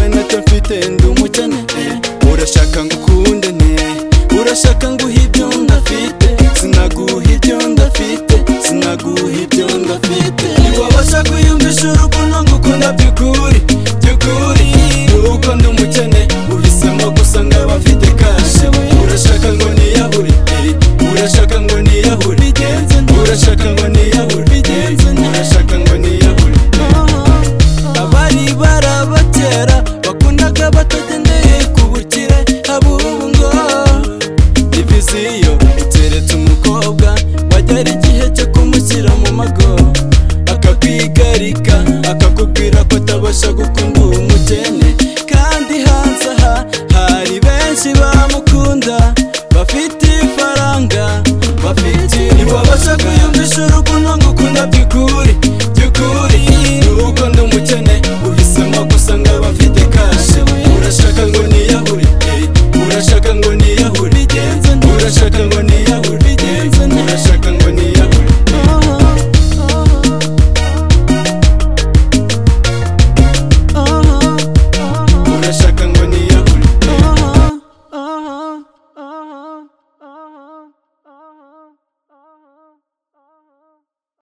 ufite ndi umukene urashaka ngo ukunde ne urashaka ngo uhe ibyo ndafite sinaguha ibyo ndafite sinaguha ibyo ndafite ntiwabasha kwiyumvisha urukundo ngukunda by'ukuri by'ukuri uko ndi umukene uhisemo gusa ngo abafite kashe urashaka ngo niyahure urashaka ngo niyahure urashaka ngo niyahure urashaka ngo niyahure abari barabatera bakundaga batagendeye ku bukire abubu ngo diviziyo iteretse umukobwa wagera igihe cyo kumushyira mu mago akakwigarika akakubwira ko atabasha gukora